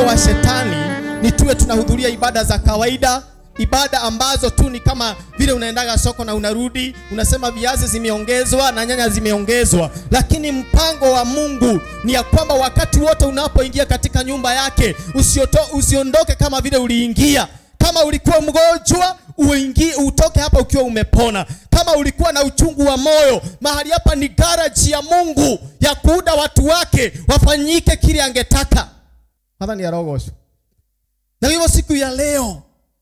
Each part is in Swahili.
mpango wa shetani ni tuwe tunahudhuria ibada za kawaida, ibada ambazo tu ni kama vile unaendaga soko na unarudi unasema viazi zimeongezwa na nyanya zimeongezwa, lakini mpango wa Mungu ni ya kwamba wakati wote unapoingia katika nyumba yake usioto, usiondoke kama vile uliingia. Kama ulikuwa mgonjwa uingie, utoke hapa ukiwa umepona. Kama ulikuwa na uchungu wa moyo, mahali hapa ni garaji ya Mungu ya kuuda watu wake wafanyike kile angetaka. Hapa ni arogosho. Na hivyo siku ya leo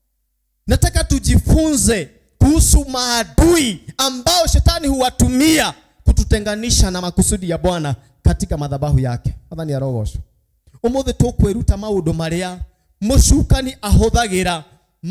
nataka tujifunze kuhusu maadui ambao shetani huwatumia kututenganisha na makusudi ya Bwana katika madhabahu yake. Hapa ni arogosho. Umuthi tukwiruta maundu maria mucukani ahuthagira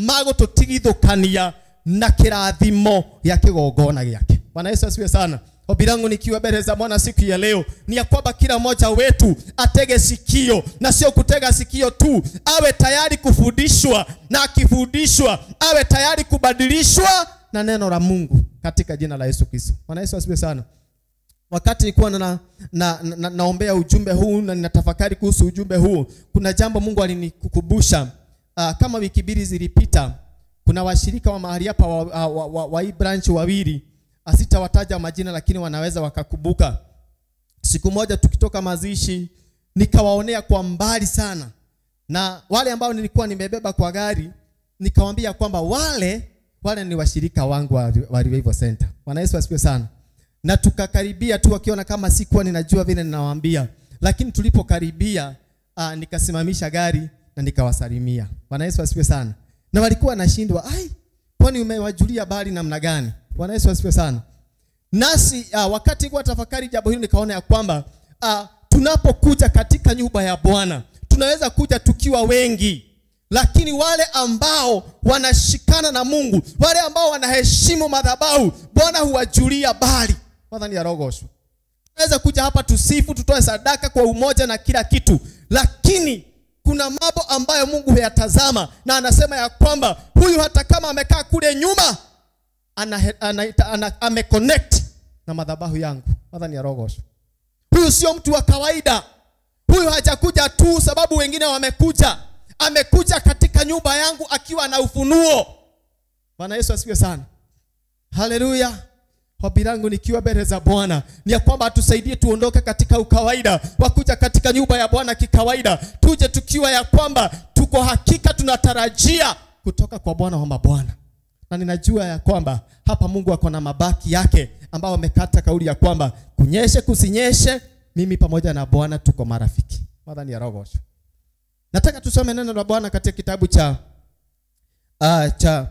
magũtũtigithũkania na kĩrathimo gĩa kĩgongona gĩake. Bwana Yesu asifiwe sana. Ombi langu nikiwa mbele za Bwana siku ya leo ni ya kwamba kila mmoja wetu atege sikio, na sio kutega sikio tu, awe tayari kufundishwa, na akifundishwa awe tayari kubadilishwa na neno la Mungu katika jina la Yesu Kristo. Bwana Yesu asifiwe sana. Wakati nilikuwa na, na, na, na, naombea ujumbe huu na ninatafakari kuhusu ujumbe huu, kuna jambo Mungu alinikukumbusha. Uh, kama wiki mbili zilipita, kuna washirika wa mahali hapa wa, wa, wa, wa, wa hii branch wawili, asitawataja majina, lakini wanaweza wakakumbuka. Siku moja tukitoka mazishi, nikawaonea kwa mbali sana, na wale ambao nilikuwa nimebeba kwa gari, nikawaambia kwamba wale wale ni washirika wangu wa, wa Revival Center. Bwana Yesu asifiwe sana. Na tukakaribia tu, wakiona kama sikuwa ninajua vile ninawaambia, lakini tulipokaribia, uh, nikasimamisha gari na nikawasalimia. Bwana Yesu asifiwe sana. Na walikuwa wanashindwa, ai, kwani umewajulia bali namna gani? Bwana Yesu asifiwe sana. Nasi uh, wakati kwa tafakari jambo hili nikaona ya kwamba uh, tunapokuja katika nyumba ya Bwana tunaweza kuja tukiwa wengi, lakini wale ambao wanashikana na Mungu, wale ambao wanaheshimu madhabahu, Bwana huwajulia bali. Kwanza ni arogosho. Tunaweza kuja hapa tusifu, tutoe sadaka kwa umoja na kila kitu, lakini kuna mambo ambayo Mungu huyatazama na anasema ya kwamba huyu hata kama amekaa kule nyuma ana, ana, ana, ameconnect na madhabahu yangu. Madha ni arogosho. Huyu sio mtu wa kawaida. Huyu hajakuja tu sababu wengine wamekuja. Amekuja katika nyumba yangu akiwa na ufunuo. Bwana Yesu asifiwe sana. Haleluya. Ombi langu nikiwa mbele za Bwana ni ya kwamba atusaidie tuondoke katika ukawaida wa kuja katika nyumba ya Bwana kikawaida, tuje tukiwa ya kwamba tuko hakika tunatarajia kutoka kwa Bwana wa mabwana, na ninajua ya kwamba hapa Mungu ako na mabaki yake ambao amekata kauli ya kwamba kunyeshe kusinyeshe, mimi pamoja na Bwana tuko marafiki. Madhani ya rogosho. Nataka tusome neno la Bwana katika kitabu cha uh, cha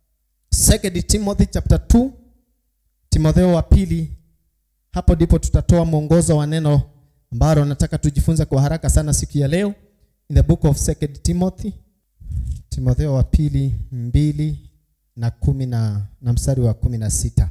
2 Timothy chapter 2 Timotheo wa pili. Hapo ndipo tutatoa mwongozo wa neno ambalo nataka tujifunze kwa haraka sana siku ya leo, in the book of 2 Timothy, Timotheo wa pili mbili na kumi na, na mstari wa kumi na sita.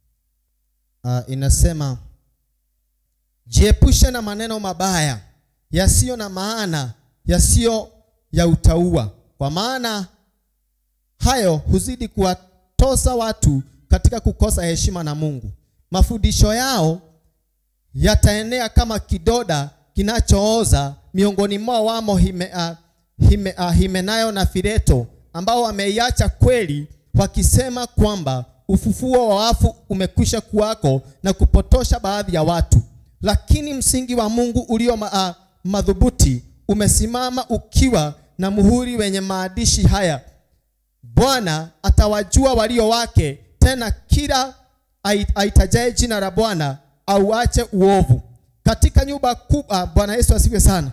Uh, inasema jiepushe na maneno mabaya yasiyo na maana, yasiyo ya utaua, kwa maana hayo huzidi kuwatosa watu katika kukosa heshima na Mungu. Mafundisho yao yataenea kama kidoda kinachooza, miongoni mwao wamo hime, uh, hime, uh, Himenayo na Fileto ambao wameiacha kweli, wakisema kwamba ufufuo wa wafu umekwisha kuwako na kupotosha baadhi ya watu. Lakini msingi wa Mungu ulio ma, uh, madhubuti umesimama ukiwa na muhuri wenye maandishi haya: Bwana atawajua walio wake tena kila aitajaye jina la Bwana auache uovu. Katika nyumba kubwa, Bwana Yesu asifiwe sana.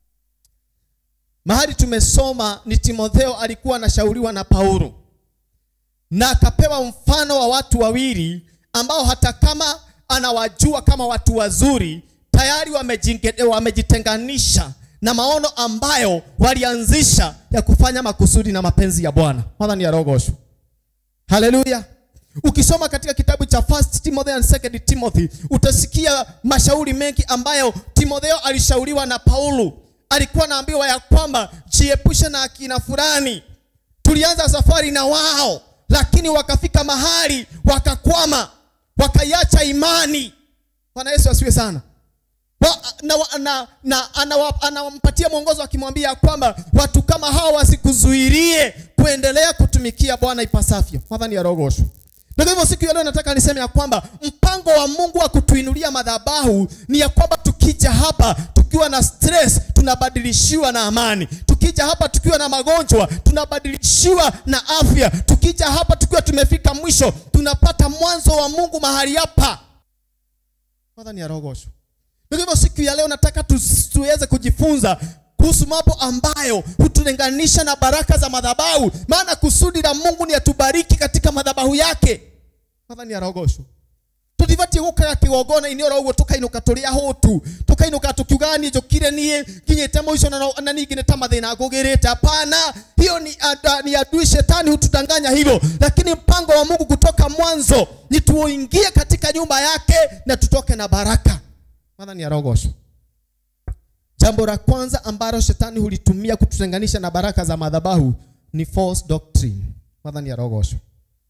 Mahali tumesoma ni Timotheo alikuwa anashauriwa na Paulo na akapewa mfano wa watu wawili ambao hata kama anawajua kama watu wazuri, tayari wamejitenganisha na maono ambayo walianzisha ya kufanya makusudi na mapenzi ya Bwana. Madhani ya rogosho. Haleluya. Ukisoma katika kitabu cha First Timothy and Second Timothy utasikia mashauri mengi ambayo Timotheo alishauriwa na Paulo. Alikuwa anaambiwa ya kwamba jiepushe na akina fulani. Tulianza safari na wao, lakini wakafika mahali wakakwama, wakaiacha imani. Bwana Yesu asifiwe sana. wa, na, wa- na, na anawa- anawampatia mwongozo akimwambia kwamba watu kama hawa wasikuzuilie kuendelea kutumikia Bwana ipasavyo. Mwadhani ya rogosho. Na kwa hivyo siku ya leo nataka niseme ya kwamba mpango wa Mungu wa kutuinulia madhabahu ni ya kwamba tukija hapa tukiwa na stress tunabadilishiwa na amani. Tukija hapa tukiwa na magonjwa tunabadilishiwa na afya. Tukija hapa tukiwa tumefika mwisho tunapata mwanzo wa Mungu mahali hapa. Mwadhani ya rogosho. Kwa hivyo siku ya leo nataka tu- tuweze kujifunza kuhusu mambo ambayo hutulinganisha na baraka za madhabahu, maana kusudi la Mungu ni atubariki katika madhabahu yake. Mwathani arogocwo tutibatie gukara kigongona ini oro uguo tukainuka turi ahutu tukainuka tukiuga ni njukire nie nginyite muico na, na ningi ni ta mathina ngugirite hapana hiyo ni, ada, ni adui shetani hutudanganya hivyo lakini mpango wa Mungu kutoka mwanzo ni tuingie katika nyumba yake na tutoke na baraka Mwathani arogocwo Jambo la kwanza ambalo shetani hulitumia kututenganisha na baraka za madhabahu ni false doctrine. Mwathani arogocwo.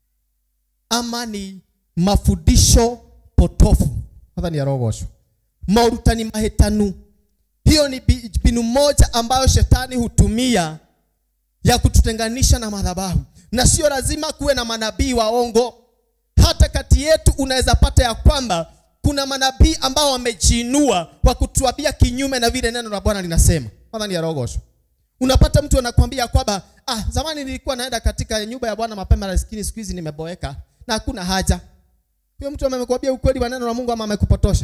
Ama ni mafundisho potofu. Mwathani arogocwo. Maurutani mahitanu. Hiyo ni bi- mbinu moja ambayo shetani hutumia ya kututenganisha na madhabahu, na sio lazima kuwe na manabii waongo. Hata kati yetu unaweza pata ya kwamba kuna manabii ambao wamejiinua wa kutuambia kinyume na vile neno la Bwana linasema. Kwanza ni arogosho. Unapata mtu anakuambia kwamba ah, zamani nilikuwa naenda katika nyumba ya Bwana mapema, lakini siku hizi nimeboeka na hakuna haja. Huyo mtu amekwambia ukweli wa neno la Mungu ama amekupotosha?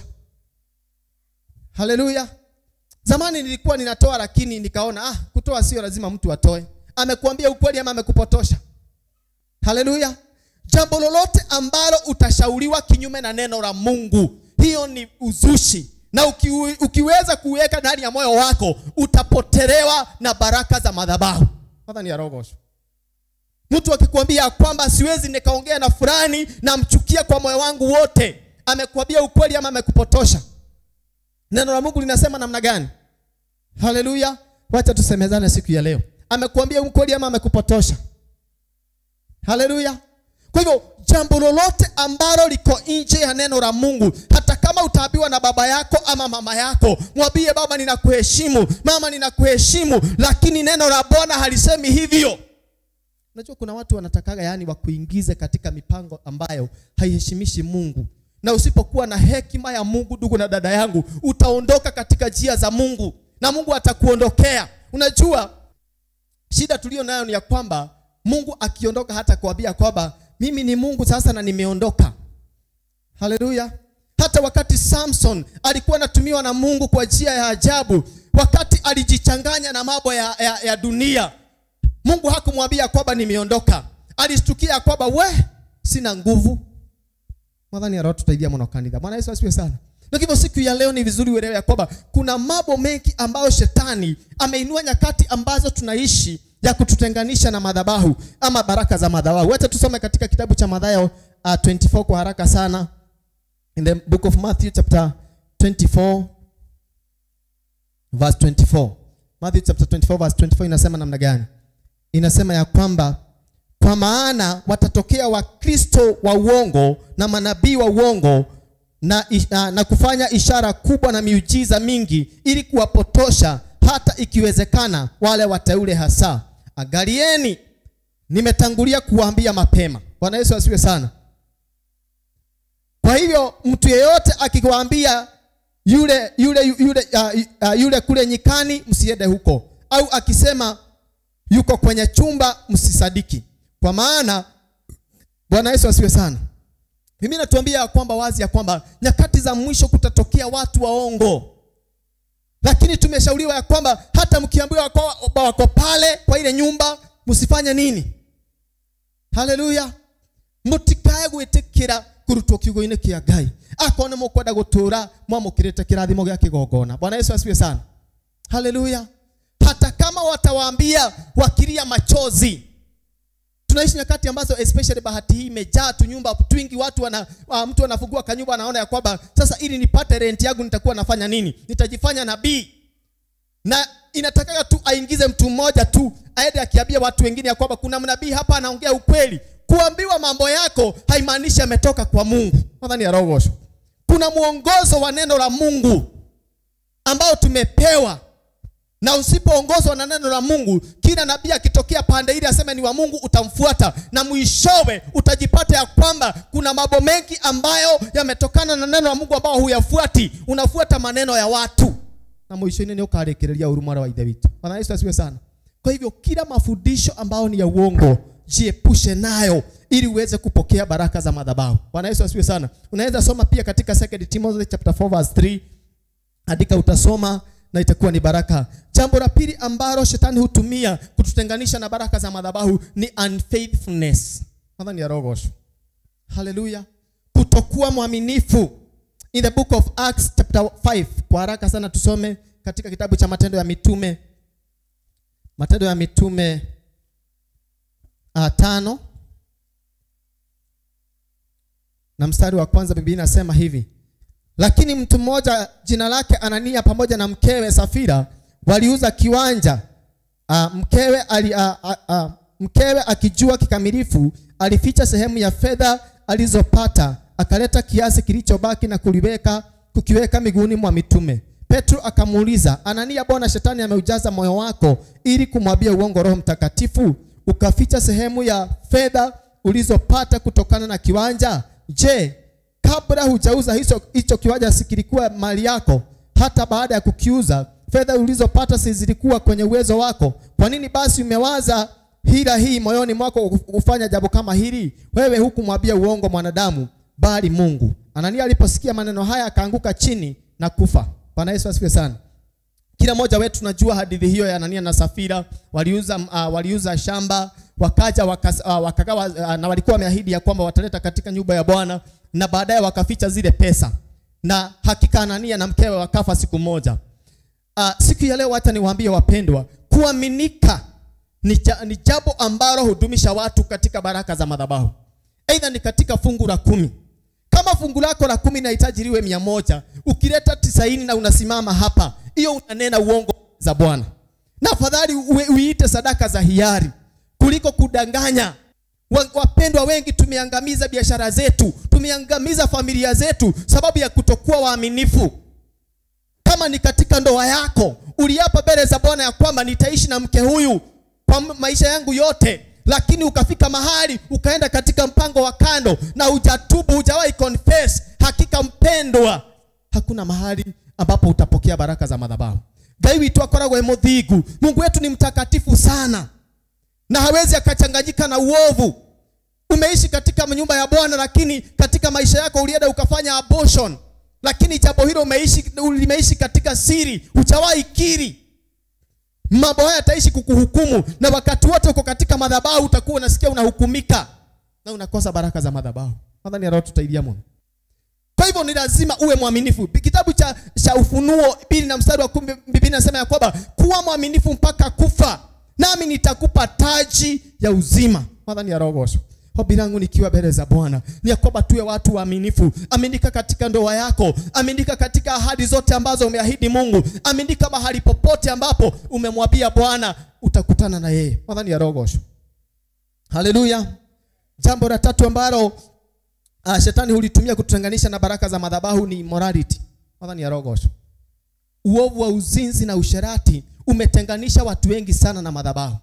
Haleluya. Zamani nilikuwa ninatoa lakini nikaona ah, kutoa sio lazima mtu atoe. Amekuambia ukweli ama amekupotosha? Haleluya. Jambo lolote ambalo utashauriwa kinyume na neno la Mungu, hiyo ni uzushi, na uki, ukiweza kuweka ndani ya moyo wako utapotelewa na baraka za madhabahu. Kwanza ni arogosho. Mtu akikwambia kwamba siwezi nikaongea na fulani, namchukia kwa moyo wangu wote, amekwambia ukweli ama amekupotosha? Neno la Mungu linasema namna gani? Haleluya. Wacha tusemezane siku ya leo. Amekuambia ukweli ama amekupotosha? Haleluya. Kwa hivyo jambo lolote ambalo liko nje ya neno la Mungu, hata kama utaambiwa na baba yako ama mama yako, mwambie baba, ninakuheshimu, mama, ninakuheshimu, lakini neno la Bwana halisemi hivyo. Unajua kuna watu wanatakaga yani wakuingize katika mipango ambayo haiheshimishi Mungu, na usipokuwa na hekima ya Mungu, ndugu na dada yangu, utaondoka katika njia za Mungu na Mungu atakuondokea. Unajua shida tulio nayo ni ya kwamba Mungu akiondoka hata kuambia kwamba mimi ni Mungu sasa na nimeondoka. Haleluya. Hata wakati Samson alikuwa anatumiwa na Mungu kwa njia ya ajabu, wakati alijichanganya na mambo ya, ya, ya dunia, Mungu hakumwambia kwamba nimeondoka. Alishtukia kwamba we, sina nguvu. Mwadhani ya roho tutaidia mwana wa kanisa. Bwana Yesu asifiwe sana. Na hivyo siku ya leo ni vizuri uelewe ya kwamba kuna mambo mengi ambayo shetani ameinua nyakati ambazo tunaishi ya kututenganisha na madhabahu ama baraka za madhabahu. Wacha tusome katika kitabu cha Mathayo uh, 24 kwa haraka sana. In the book of Matthew chapter 24 verse 24. Matthew chapter 24 verse 24 inasema namna gani? Inasema ya kwamba kwa maana watatokea wakristo wa uongo na manabii wa uongo na, na, na kufanya ishara kubwa na miujiza mingi ili kuwapotosha hata ikiwezekana wale wateule hasa. Angalieni, nimetangulia kuwaambia mapema. Bwana Yesu asifiwe sana. Kwa hivyo mtu yeyote akiwaambia yule yule yule uh, uh, yule kule nyikani, msiende huko, au akisema yuko kwenye chumba, msisadiki, kwa maana Bwana Yesu asifiwe sana. Mimi natuambia ya kwamba wazi ya kwamba nyakati za mwisho kutatokea watu waongo, lakini tumeshauriwa ya kwamba hata mkiambiwa kwamba wako pale kwa ile nyumba, msifanye nini? Haleluya, mutikae gwitikira kurutwo kiugo-inĩ kĩa Ngai akorwo nĩ mũkwenda gũtũũra mwamũkĩrĩte kĩrathimo gĩa kĩgongona. Bwana Yesu asifiwe sana. Haleluya. Hata kama watawaambia wakilia machozi, tunaishi nyakati ambazo especially bahati hii imejaa tu nyumba twingi, watu wana uh, mtu anafungua kanyumba anaona ya kwamba sasa, ili nipate rent yangu nitakuwa nafanya nini? Nitajifanya nabii, na inataka tu aingize mtu mmoja tu aende akiambia watu wengine ya kwamba kuna mnabii hapa anaongea ukweli. Kuambiwa mambo yako haimaanishi ametoka kwa Mungu. Nadhani arogosho. Kuna mwongozo wa neno la Mungu ambao tumepewa na usipoongozwa na neno la Mungu, kila nabii akitokea pande ile aseme ni wa Mungu, utamfuata na mwishowe utajipata ya kwamba kuna mambo mengi ambayo yametokana na neno la Mungu ambao huyafuati, unafuata maneno ya watu na mwishowe ni ukarekereria urumara wa ithe witu. Bwana Yesu asiwe sana. Kwa hivyo kila mafundisho ambayo ni ya uongo jiepushe nayo ili uweze kupokea baraka za madhabahu. Bwana Yesu asiwe sana. Unaweza soma pia katika 2 Timothy chapter 4 verse 3. Andika utasoma na itakuwa ni baraka. Jambo la pili ambalo shetani hutumia kututenganisha na baraka za madhabahu ni unfaithfulness. Nadhani ya rogosho. Haleluya. Kutokuwa mwaminifu. In the book of Acts chapter 5, kwa haraka sana tusome katika kitabu cha Matendo ya Mitume. Matendo ya Mitume uh, tano na mstari wa kwanza Biblia inasema hivi: lakini mtu mmoja jina lake Anania pamoja na mkewe Safira waliuza kiwanja. Uh, mkewe, ali, uh, uh, uh, mkewe akijua kikamilifu alificha sehemu ya fedha alizopata, akaleta kiasi kilichobaki na kuliweka kukiweka miguuni mwa mitume. Petro akamuuliza, Anania, Bwana shetani ameujaza moyo wako ili kumwambia uongo Roho Mtakatifu, ukaficha sehemu ya fedha ulizopata kutokana na kiwanja? Je, kabla hujauza hicho hicho kiwanja si kilikuwa mali yako? Hata baada ya kukiuza fedha ulizopata si zilikuwa kwenye uwezo wako? Kwa nini basi umewaza hila hii moyoni mwako kufanya jambo kama hili? Wewe hukumwambia uongo mwanadamu, bali Mungu. Anania aliposikia maneno haya akaanguka chini na kufa. Bwana Yesu asifiwe sana. Kila mmoja wetu tunajua hadithi hiyo ya Anania na Safira. Waliuza, uh, waliuza shamba wakaja wakas, uh, wakagawa uh, na walikuwa wameahidi ya kwamba wataleta katika nyumba ya Bwana na baadaye wakaficha zile pesa, na hakika Anania na mkewe wakafa siku moja. Uh, siku ya leo hata niwaambie wapendwa, kuaminika ni, ja, ni jambo ambalo hudumisha watu katika baraka za madhabahu, aidha ni katika fungu la kumi kama fungu lako la kumi linahitaji liwe mia moja ukileta tisaini na unasimama hapa, hiyo unanena uongo za Bwana. Na afadhali uiite sadaka za hiari kuliko kudanganya. Wapendwa wengi tumeangamiza biashara zetu, tumeangamiza familia zetu sababu ya kutokuwa waaminifu. Kama ni katika ndoa yako, uliapa mbele za Bwana ya kwamba nitaishi na mke huyu kwa maisha yangu yote lakini ukafika mahali ukaenda katika mpango wa kando na hujatubu, hujawahi confess. Hakika mpendwa, hakuna mahali ambapo utapokea baraka za madhabahu. Ngai witu akoragwo e muthingu. Mungu wetu ni mtakatifu sana na hawezi akachanganyika na uovu. Umeishi katika nyumba ya Bwana, lakini katika maisha yako ulienda ukafanya abortion, lakini jambo hilo umeishi limeishi katika siri, hujawahi kiri mambo haya yataishi kukuhukumu, na wakati wote uko katika madhabahu utakuwa unasikia unahukumika na unakosa baraka za madhabahu. Nadhani roho tutaidia Mungu. Kwa hivyo ni lazima uwe mwaminifu. Kitabu cha, cha Ufunuo mbili na mstari wa kumi Biblia inasema ya kwamba kuwa mwaminifu mpaka kufa, nami nitakupa taji ya uzima. Nadhani ya roho Hobi langu nikiwa mbele za Bwana ni ya kwamba tuwe watu waaminifu. Aminika katika ndoa yako, aminika katika ahadi zote ambazo umeahidi Mungu, aminika mahali popote ambapo umemwambia Bwana utakutana na yeye. Nadhani ya rogosho. Haleluya. Jambo la tatu ambalo uh, shetani hulitumia kututenganisha na baraka za madhabahu ni immorality. Nadhani ya rogosho. Uovu wa uzinzi na usherati umetenganisha watu wengi sana na madhabahu.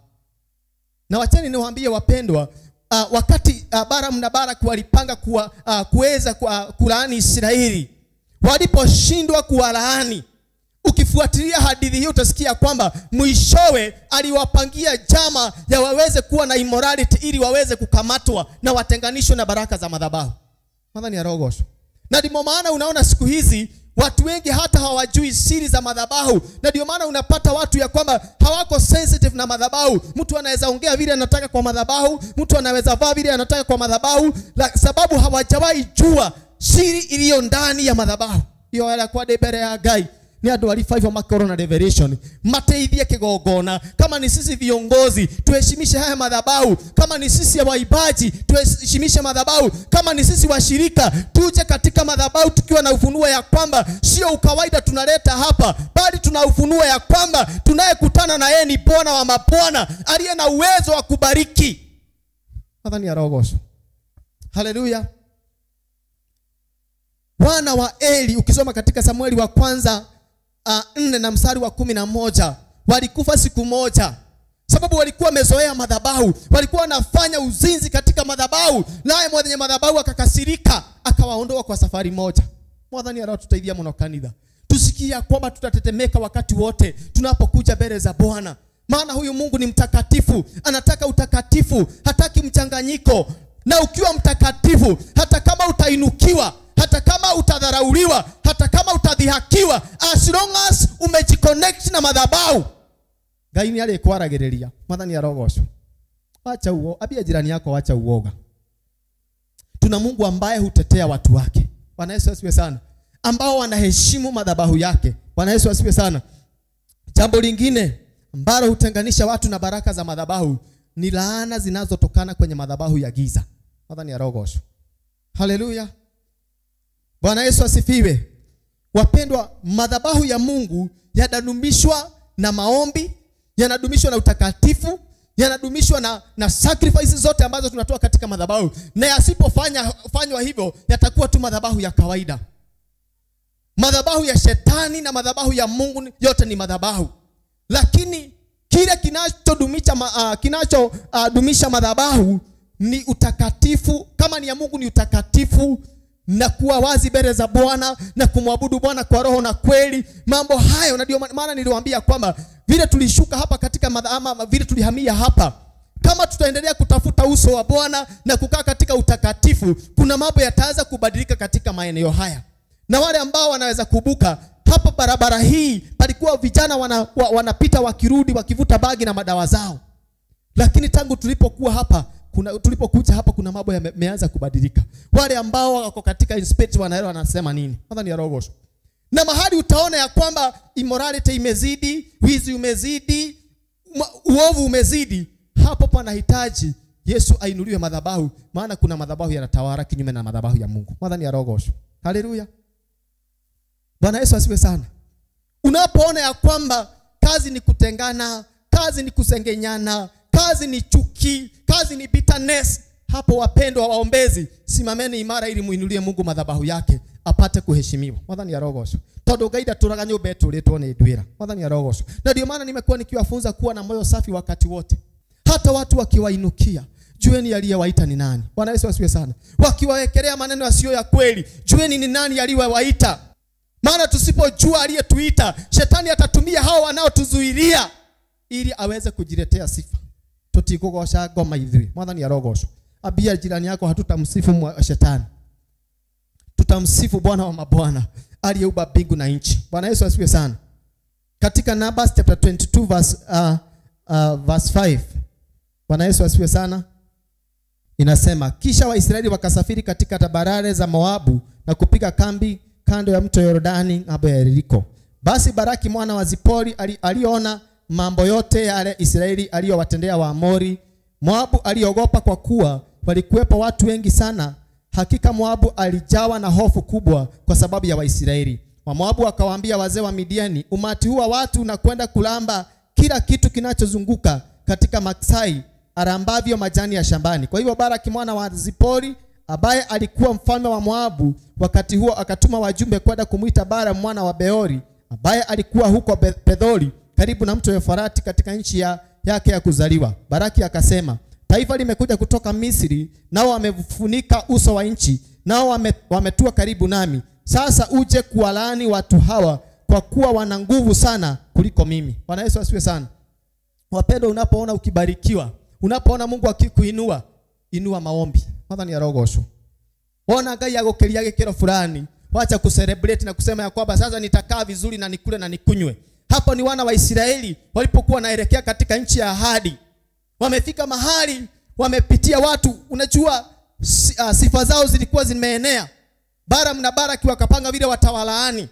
Na wacheni niwaambie wapendwa, Uh, wakati uh, Balaam na Balaki walipanga kuwa, uh, kuweza uh, kulaani Israeli, waliposhindwa kuwalaani, ukifuatilia hadithi hiyo utasikia kwamba mwishowe aliwapangia jama ya waweze kuwa na immorality ili waweze kukamatwa na watenganishwe na baraka za madhabahu. Nadhani ya rogosho. Na ndio maana unaona siku hizi watu wengi hata hawajui siri za madhabahu, na ndio maana unapata watu ya kwamba hawako sensitive na madhabahu. Mtu anaweza ongea vile anataka kwa madhabahu, mtu anaweza vaa vile anataka kwa madhabahu, la sababu hawajawahi jua siri iliyo ndani ya madhabahu. Hiyo wala kwa debere ya gai ni andu ali five makoro na revelation mateithie kigongona. Kama ni sisi viongozi tuheshimishe haya madhabahu, kama ni sisi ya waibaji tuheshimishe madhabahu, kama ni sisi washirika tuje katika madhabahu tukiwa na ufunuo ya kwamba sio ukawaida tunaleta hapa, bali tuna ufunuo ya kwamba tunayekutana na yeye ni Bwana wa mabwana aliye na uwezo wa kubariki. Nadhani ya rogosho. Haleluya. Wana wa Eli ukisoma katika Samueli wa kwanza uh, nne na mstari wa kumi na moja walikufa siku moja sababu walikuwa wamezoea madhabahu walikuwa wanafanya uzinzi katika madhabahu naye mwenye madhabahu akakasirika akawaondoa kwa safari moja mwathani aratutaithia muno kanitha tusikia kwamba tutatetemeka wakati wote tunapokuja mbele za bwana maana huyu mungu ni mtakatifu anataka utakatifu hataki mchanganyiko na ukiwa mtakatifu hata kama utainukiwa hata kama utadharauliwa hata kama utadhihakiwa as long as umejiconnect na madhabahu ngai nä arä kwaragä rä ria mathani arogocwo wacha uo ambia jirani yako wacha uoga tuna mungu ambaye hutetea watu wake bwana yesu asiwe sana ambao wanaheshimu madhabahu yake bwana yesu asiwe sana jambo lingine ambalo hutenganisha watu na baraka za madhabahu ni laana zinazotokana kwenye madhabahu ya giza mathani arogocwo haleluya bwana yesu asifiwe wapendwa madhabahu ya mungu yanadumishwa na maombi yanadumishwa na utakatifu yanadumishwa na, na sacrifices zote ambazo tunatoa katika madhabahu na yasipofanya fanywa hivyo yatakuwa tu madhabahu ya kawaida madhabahu ya shetani na madhabahu ya mungu yote ni madhabahu lakini kile kinachodumisha ma, uh, kinachodumisha uh, madhabahu ni utakatifu kama ni ya mungu ni utakatifu na kuwa wazi mbele za bwana na kumwabudu bwana kwa roho na kweli mambo hayo na ndio maana niliwaambia kwamba vile tulishuka hapa katika madha, ama vile tulihamia hapa kama tutaendelea kutafuta uso wa bwana na kukaa katika utakatifu kuna mambo yataanza kubadilika katika maeneo haya na wale ambao wanaweza kubuka hapa barabara hii palikuwa vijana wana, wa, wanapita wakirudi wakivuta bagi na madawa zao lakini tangu tulipokuwa hapa kuna tulipokuja hapa kuna mambo yameanza kubadilika wale ambao wako katika inspect wanaelewa wanasema nini kwanza ni arogosho na mahali utaona ya kwamba immorality imezidi wizi umezidi uovu umezidi hapo panahitaji yesu ainuliwe madhabahu maana kuna madhabahu yanatawara kinyume na madhabahu ya mungu kwanza ni arogosho haleluya bwana yesu asiwe sana unapoona ya kwamba kazi ni kutengana kazi ni kusengenyana kazi ni chuki kazi ni bitterness hapo wapendwa waombezi simameni imara ili muinulie mungu madhabahu yake apate kuheshimiwa mwathani arogocwo tondu ngai ndaturaga nyumba ituritwo ni ndwira mwathani arogocwo na ndio maana nimekuwa nikiwafunza kuwa na moyo safi wakati wote hata watu wakiwainukia jueni aliyewaita ni nani bwana yesu asiwe sana wakiwawekelea maneno yasiyo ya kweli jueni ni nani aliyewaita maana tusipojua aliyetuita shetani atatumia hao wanaotuzuilia ili aweze kujiletea sifa tutikugoca ngoma ithuĩ mwathani arogocwo ambia jirani yako hatutamsifu shetani tutamsifu bwana wa mabwana aliyeumba mbingu na nchi bwana yesu asiwe sana katika numbers chapter 22 verse, uh, uh, verse 5 bwana yesu asiwe sana inasema kisha waisraeli wakasafiri katika tabarare za moabu na kupiga kambi kando ya mto yordani ng'ambo ya yeriko basi baraki mwana wa zipori ali, aliona mambo yote yale Israeli aliyowatendea Waamori. Moabu aliogopa kwa kuwa walikuwepo watu wengi sana. Hakika Moabu alijawa na hofu kubwa kwa sababu ya Waisraeli. Wamoabu wakawaambia wazee wa Midiani, umati huu wa watu unakwenda kulamba kila kitu kinachozunguka katika maksai arambavyo majani ya shambani. Kwa hivyo Baraki mwana wa Zipori ambaye alikuwa mfalme wa Moabu wakati huo akatuma wajumbe kwenda kumwita Bara mwana wa Beori ambaye alikuwa huko Pedhori karibu na mto Eufarati katika nchi ya, yake ya kuzaliwa. Baraki akasema, taifa limekuja kutoka Misri, nao wamefunika uso wa nchi, nao wame, wametua karibu nami. Sasa uje kuwalaani watu hawa, kwa kuwa wana nguvu sana kuliko mimi. Bwana Yesu asiwe sana. Wapendwa, unapoona ukibarikiwa, unapoona Mungu akikuinua, inua maombi. Mwathani arogocwo. Ona Ngai agukiria gikiro fulani, wacha kucelebrate na kusema ya kwamba sasa nitakaa vizuri na nikule na nikunywe. Hapo ni wana wa Israeli walipokuwa wanaelekea katika nchi ya ahadi. Wamefika mahali wamepitia watu, unajua uh, sifa zao zilikuwa zimeenea. Balaam na Baraki wakapanga vile watawalaani.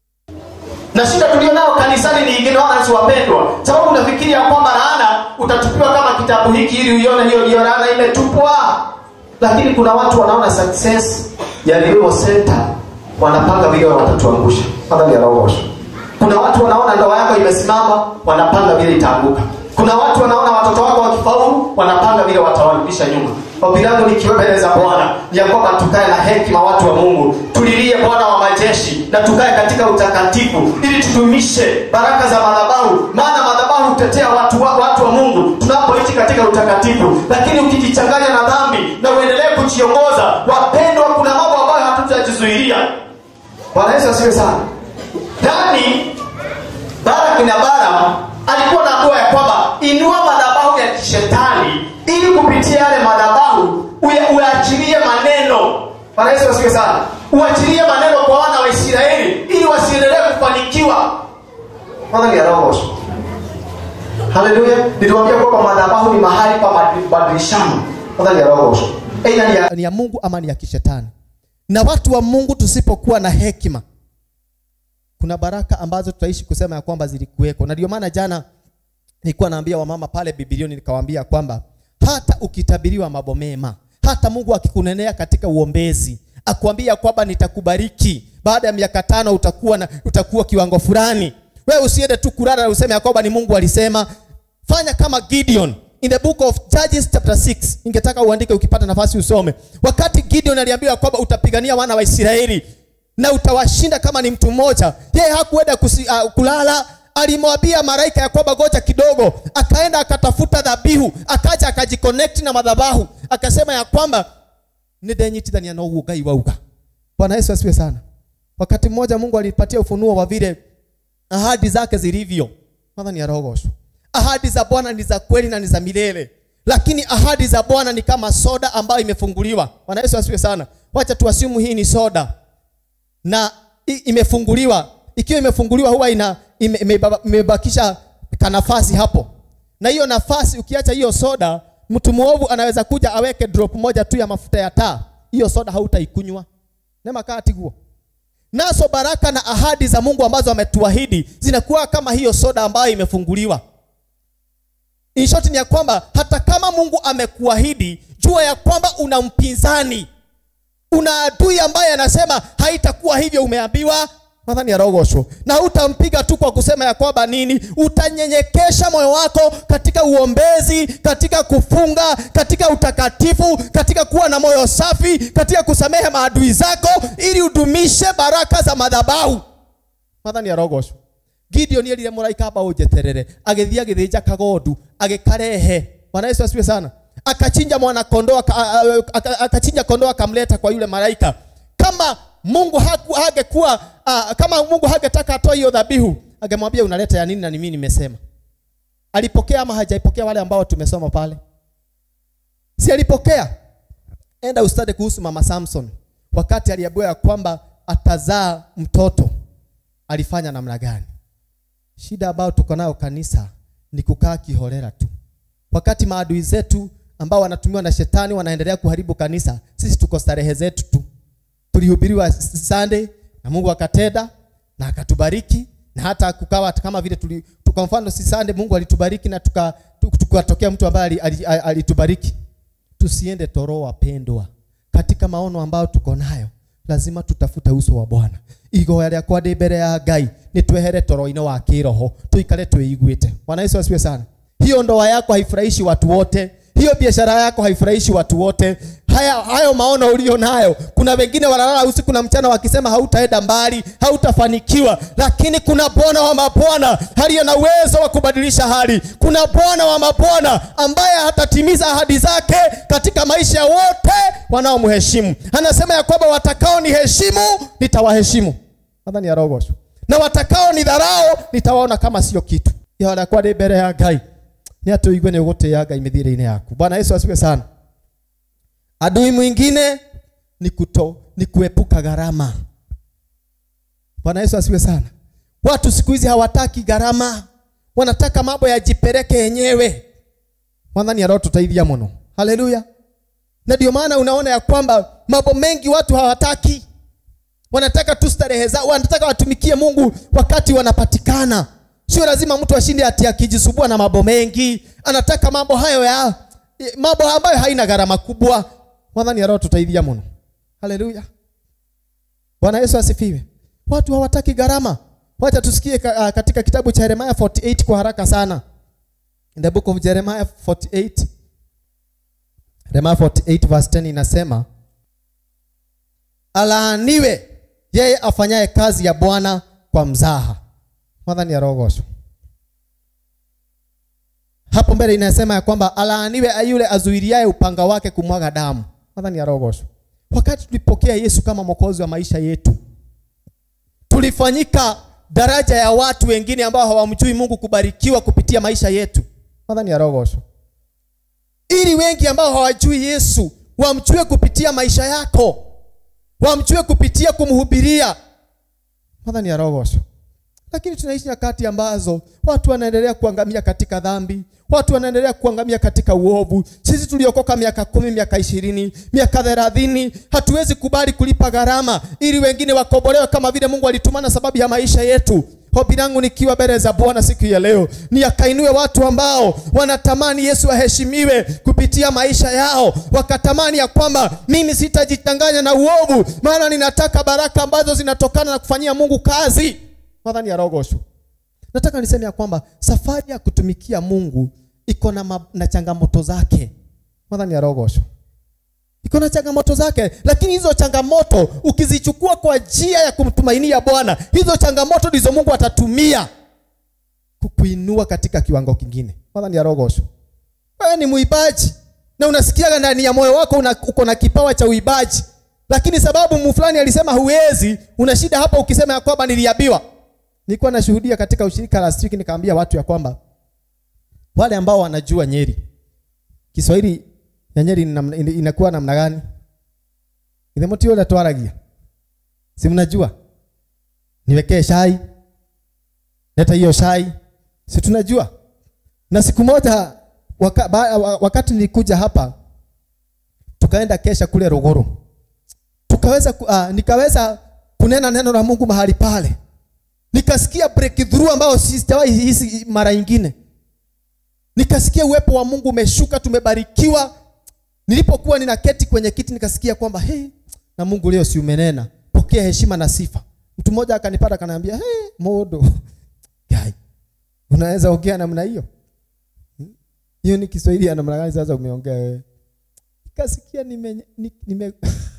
Na shida tulio nao kanisani ni ingine, watu wapendwa, sababu unafikiria kwamba laana utatupiwa kama kitabu hiki ili uione hiyo hiyo laana imetupwa, lakini kuna watu wanaona success ya Revival Center wanapanga vile watatuangusha. Hata ni arogosho. Kuna watu wanaona ndoa yako imesimama, wanapanga vile itaanguka. Kuna watu wanaona watoto wako wakifaulu, wanapanga vile watawarudisha nyuma. Ombi langu likiwa mbele za Bwana ni ya kwamba tukae na hekima, watu wa Mungu, tulilie Bwana wa majeshi na tukae katika utakatifu ili tudumishe baraka za madhabahu maana madhabahu hutetea watu wa, watu wa mungu tunapoishi katika utakatifu lakini ukijichanganya na dhambi na uendelee kujiongoza wapendwa kuna mambo ambayo hatutajizuilia bwana yesu asiwe sana ndani baraki na baram alikuwa na hatua ya kwamba inua madhabahu ya kishetani ili kupitia yale madhabahu uya- uyaachilie maneno bwana yesu asiwe sana uachilie maneno kwa wana wa israeli ili wasiendelee kufanikiwa kwanza ni arogosho haleluya niliwambia kwamba madhabahu ni mahali pa madi- badilishano kwanza ni arogosho aidha ni ya, ni ya mungu ama ni ya kishetani na watu wa mungu tusipokuwa na hekima kuna baraka ambazo tutaishi kusema ya kwamba zilikuweko na ndio maana jana nilikuwa naambia wamama pale bibilioni nikawaambia kwamba hata ukitabiriwa mambo mema hata mungu akikunenea katika uombezi akuambia kwamba nitakubariki baada ya miaka tano utakuwa na utakuwa kiwango fulani wewe usiende tu kulala na useme ya kwamba ni mungu alisema fanya kama gideon in the book of judges chapter 6 ningetaka uandike ukipata nafasi usome wakati gideon aliambiwa kwamba utapigania wana wa israeli na utawashinda kama ni mtu mmoja yeye hakuenda kusi, uh, kulala alimwambia malaika ya kwamba goja kidogo akaenda akatafuta dhabihu akaja akajiconnect na madhabahu akasema ya kwamba nidenyitithania na uguo ngai wauga bwana yesu asiwe sana wakati mmoja mungu alipatia ufunuo wa vile ahadi zake zilivyo madha ni arogoshwa ahadi za bwana ni za kweli na ni za milele lakini ahadi za bwana ni kama soda ambayo imefunguliwa bwana yesu asiwe sana wacha tuasimu hii ni soda na i- imefunguliwa ikiwa imefunguliwa huwa ina ime- imebaba- imebakisha kanafasi hapo na hiyo nafasi ukiacha hiyo soda mtu mwovu anaweza kuja aweke drop moja tu ya mafuta ya taa hiyo soda hautaikunywa nemakati guo nazo baraka na ahadi za mungu ambazo ametuahidi zinakuwa kama hiyo soda ambayo imefunguliwa in short ni ya kwamba hata kama mungu amekuahidi jua ya kwamba una mpinzani una adui ambaye anasema haitakuwa hivyo umeambiwa nadhani arogoshwo na utampiga tu kwa kusema ya kwamba nini utanyenyekesha moyo wako katika uombezi katika kufunga katika utakatifu katika kuwa na moyo safi katika kusamehe maadui zako ili udumishe baraka za madhabahu nadhani arogoshwo gideon erire mũraika amba ũnjeterere agĩthiĩ agĩthĩnja kagondu agĩkarehe bwana yesu asiwe sana akachinja mwana kondoo aka- a- a- aka- akachinja kondoo akamleta kwa yule malaika kama mungu haku- hangekuwa uh, kama mungu hangetaka atoe hiyo dhabihu angemwambia unaleta ya nini na ni mimi nimesema alipokea ama hajaipokea wale ambao tumesoma pale si alipokea enda ustade kuhusu mama samson wakati aliambiwa ya kwamba atazaa mtoto alifanya namna gani shida ambayo tuko nayo kanisa ni kukaa kiholera tu wakati maadui zetu ambao wanatumiwa na shetani wanaendelea kuharibu kanisa sisi tuko starehe zetu tu tulihubiriwa s- sunday na mungu akatenda na akatubariki na hata kukawa kama vile tuli, tu- kwa mfano si sunday mungu alitubariki na tukatokea tuka, tukatokea mtu ambaye ali- ali- ali- alitubariki tusiende toro wapendwa katika maono ambayo tuko nayo lazima tutafute uso wa bwana igoya rĩakwa ndĩ mbere ya ngai nĩ twehere toro-inĩ wa kĩroho tuikare twĩiguĩte bwana yesu asiwe sana hiyo ndoa yako haifurahishi watu wote hiyo biashara yako haifurahishi watu wote haya hayo maono ulio nayo kuna wengine wanalala usiku na mchana wakisema hautaenda mbali hautafanikiwa lakini kuna bwana wa mabwana aliye na uwezo wa kubadilisha hali kuna bwana wa mabwana ambaye atatimiza ahadi zake katika maisha ya wote wanaomheshimu anasema ya kwamba watakao ni heshimu nitawaheshimu nadhani arogosho na watakao ni dharao nitawaona kama sio kitu yarakwa ndĩ mbere ya ngai nĩ atũigue nĩ ũgũtĩĩa ngai mĩthiĩre-inĩ yaku bwana yesu asiwe sana adui mwingine ni kuto ni kuepuka gharama bwana yesu asiwe sana watu siku hizi hawataki gharama wanataka mambo yajipeleke yenyewe mwathani arotũteithia mũno haleluya na ndio maana unaona ya kwamba mambo mengi watu hawataki wanataka tu starehe zao wanataka watumikie mungu wakati wanapatikana sio lazima mtu ashinde ati akijisubua na mambo mengi anataka mambo hayo ya mambo ambayo haina gharama kubwa mwathani arotũteithia mũno haleluya bwana yesu asifiwe watu hawataki gharama wacha tusikie ka, uh, katika kitabu cha yeremia 48 kwa haraka sana in the book of jeremiah 48 Yeremia 48 verse 10 inasema alaaniwe yeye afanyaye kazi ya Bwana kwa mzaha. Mwathani arogocwo. Hapo mbele inasema ya kwamba alaaniwe yule azuiliaye upanga wake kumwaga damu. Mwathani arogocwo. Wakati tulipokea Yesu kama mwokozi wa maisha yetu, tulifanyika daraja ya watu wengine ambao hawamjui Mungu kubarikiwa kupitia maisha yetu. Mwathani arogocwo. Ili wengi ambao hawajui Yesu wamjue kupitia maisha yako, wamjue kupitia kumhubiria. Mwathani arogocwo. Lakini tunaishi nyakati ambazo watu wanaendelea kuangamia katika dhambi, watu wanaendelea kuangamia katika uovu. Sisi tuliokoka miaka kumi, miaka ishirini, miaka thelathini, hatuwezi kubali kulipa gharama ili wengine wakombolewe kama vile Mungu alitumana sababu ya maisha yetu. Hobi langu nikiwa mbele za Bwana siku ya leo ni akainue watu ambao wanatamani Yesu aheshimiwe kupitia maisha yao, wakatamani ya kwamba mimi sitajitanganya na uovu, maana ninataka baraka ambazo zinatokana na kufanyia Mungu kazi. Mwathani arogocwo. Nataka niseme ya kwamba safari ya kutumikia Mungu iko na, ma- na changamoto zake. Mwathani arogocwo. Iko na changamoto zake, lakini hizo changamoto ukizichukua kwa njia ya kumtumainia Bwana, hizo changamoto ndizo Mungu atatumia kukuinua katika kiwango kingine. Mwathani arogocwo. Wewe ni muibaji na unasikiaga ndani ya moyo wako una, uko na kipawa cha uibaji, lakini sababu mu fulani alisema huwezi, una shida hapa ukisema ya kwamba niliambiwa. Nilikuwa nashuhudia katika ushirika last week, nikaambia watu ya kwamba wale ambao wanajua Nyeri, Kiswahili ya Nyeri ni namna- ina- inakuwa namna gani? Ile mtu yule twaragia, si mnajua? Niwekee shai, leta hiyo shai, si tunajua. Na siku moja waka, ba, wa- wakati nilikuja hapa tukaenda kesha kule Rogoro, tukaweza ku- ah, nikaweza kunena neno la Mungu mahali pale nikasikia breakthrough ambayo sijawahi hisi mara nyingine. Nikasikia uwepo wa Mungu umeshuka, tumebarikiwa. Nilipokuwa ninaketi kwenye kiti nikasikia kwamba hey, na Mungu leo si umenena, pokea heshima na sifa. Mtu mmoja akanipata akaniambia, hey, modo Gai, unaweza ongea namna hiyo? Hmm? Hiyo ni Kiswahili ya namna gani sasa umeongea wewe? Nikasikia nime, ni- nime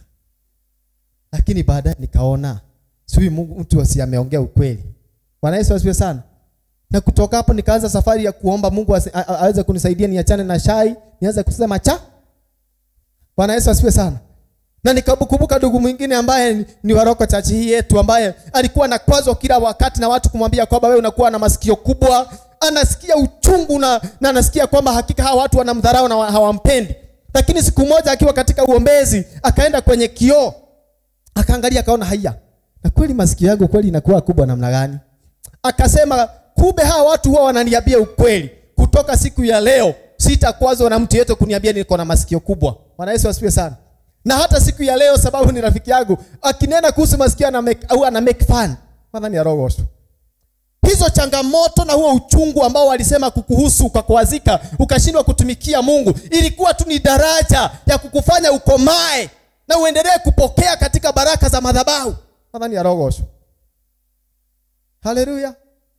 lakini baadaye nikaona sijui Mungu mtu asi ameongea ukweli. Bwana Yesu asifiwe sana. Na kutoka hapo nikaanza safari ya kuomba Mungu asi- a- a- aweze kunisaidia niachane na shai, nianze kusema cha. Bwana Yesu asifiwe sana. Na nikakumbuka ndugu mwingine ambaye ni, ni waroko chachi hii yetu ambaye alikuwa anakwazwa kila wakati na watu kumwambia kwamba wewe unakuwa na masikio kubwa, anasikia uchungu na, na anasikia kwamba hakika hawa watu wanamdharau na wa- hawampendi. Lakini siku moja akiwa katika uombezi akaenda kwenye kioo akaangalia akaona haya na kweli masikio yangu kweli inakuwa kubwa namna gani akasema kumbe hawa watu huwa wananiambia ukweli kutoka siku ya leo sitakwazwa na mtu yeyote kuniambia niko na masikio kubwa bwana yesu asifiwe sana na hata siku ya leo sababu ni rafiki yangu akinena kuhusu masikio ana make, au ana make fun madhani ya rogoso hizo changamoto na huo uchungu ambao walisema kukuhusu ukakwazika ukashindwa kutumikia Mungu ilikuwa tu ni daraja ya kukufanya ukomae na uendelee kupokea katika baraka za madhabahu. Nadhani ya rogosho. Haleluya.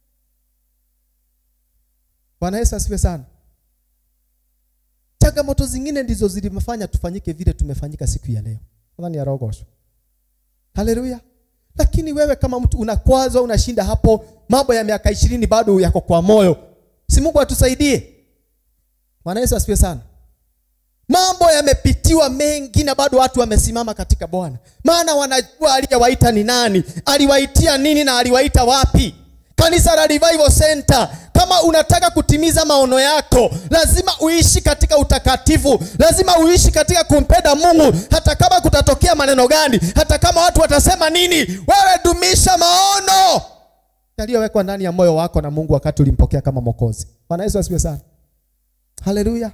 Bwana Yesu asifiwe sana. Changamoto zingine ndizo zilimfanya tufanyike vile tumefanyika siku ya leo. Nadhani ya rogosho. Haleluya. Lakini wewe kama mtu unakwazwa, unashinda hapo, mambo ya miaka ishirini bado yako kwa moyo, si Mungu atusaidie. Bwana Yesu asifiwe sana. Mambo yamepitiwa mengi na bado watu wamesimama katika Bwana, maana wanajua aliyewaita ni nani, aliwaitia nini na aliwaita wapi. Kanisa la Revival Center, kama unataka kutimiza maono yako, lazima uishi katika utakatifu, lazima uishi katika kumpenda Mungu, hata kama kutatokea maneno gani, hata kama watu watasema nini, wewe dumisha maono yaliyowekwa ndani ya moyo wako na Mungu wakati ulimpokea kama Mwokozi. Bwana Yesu asifiwe sana. Haleluya.